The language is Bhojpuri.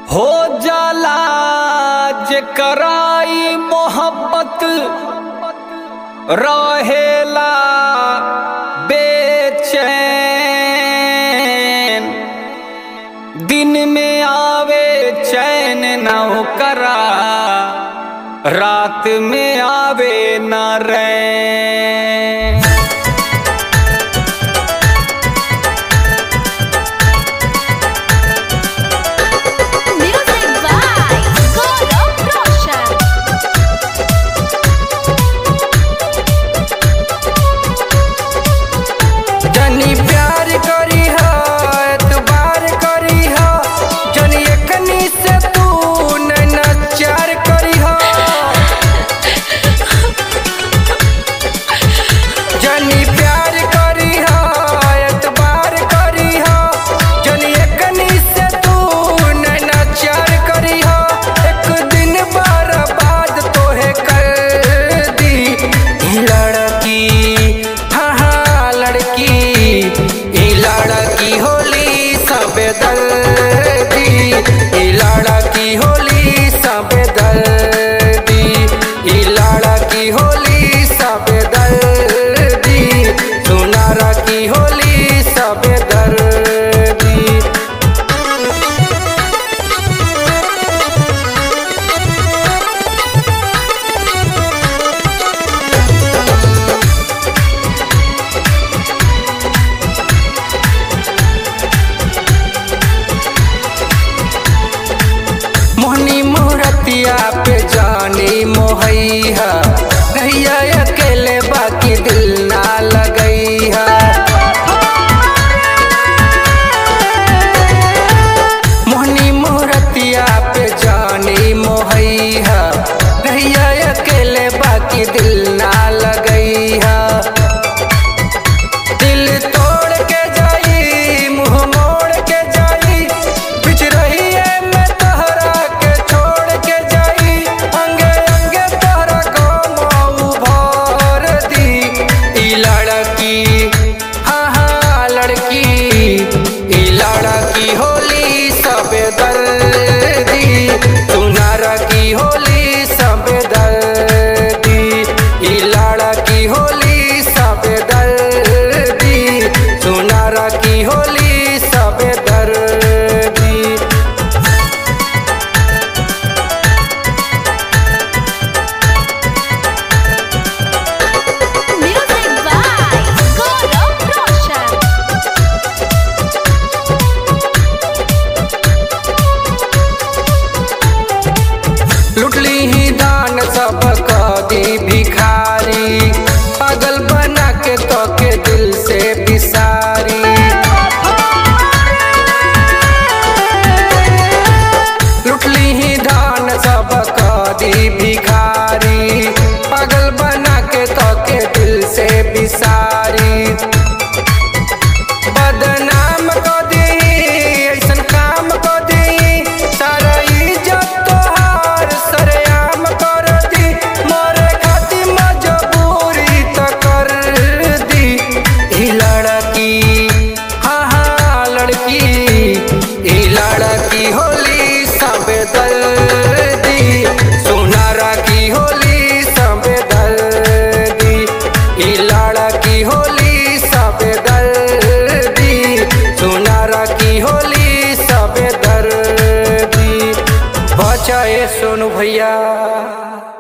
हो जाला जे कराई मोहब्बत रहेला बेचैन दिन में आवे चैन न करा रात में आवे न रैन Music by Gaurav Roshan. जनी प्यार करी हो एतबार करी हो जनी एकनी से तू नचार करी हो जनी प्यार करी हो एतबार करी हो जनी एकनी से तू नचार करी हो एक दिन बर्बाद तोहे कर दी ई लड़की हाँ हाँ लड़की ई लड़की होली सब दर्दी ई लड़की होली सब दर्दी ई लड़की होली सब दर्दी सुनारा की होली सब दर्दी मोहनी मूर्तिया पे जानी मोहैया नैया अकेले बाकी दिल ना लगैया मोहनी मूर्तिया पे जानी मोहैया नैया अकेले बाकी दिल ना लगैया दिल तोड़ के जाई मुंह मोड़ के जाई बिच रही है मैं तोहरा के छोड़ के जाई अंगे अंगे तोहरा को मऊ भर दी ई लड़की हाँ हाँ लड़की ई लड़की होली सब दर्दी सुनारा की होली सब दर्दी ई लड़की होली सब दर्दी सुनारा की होली सब दर्दी Music by Gaurav Roshan. लुटली ही दान सब कदी भिखारी पागल बना के तो के दिल से बिसारी लुटली ही दान सब कदी भिखारी पागल बना के तो के दिल से बिसारी बदनाम को दी ऐसन काम को दी सारा इज्जत तोहार सरेआम कर दी मोरे खाती मजबूरी तो कर दी ई लड़की हाँ हाँ लड़की ई लड़की होली सब दर्दी सुनारा की होली सब दर्दी ई लड़की होली सब दर्दी सुनारा की होली सब दर्दी बचाए सोनू भैया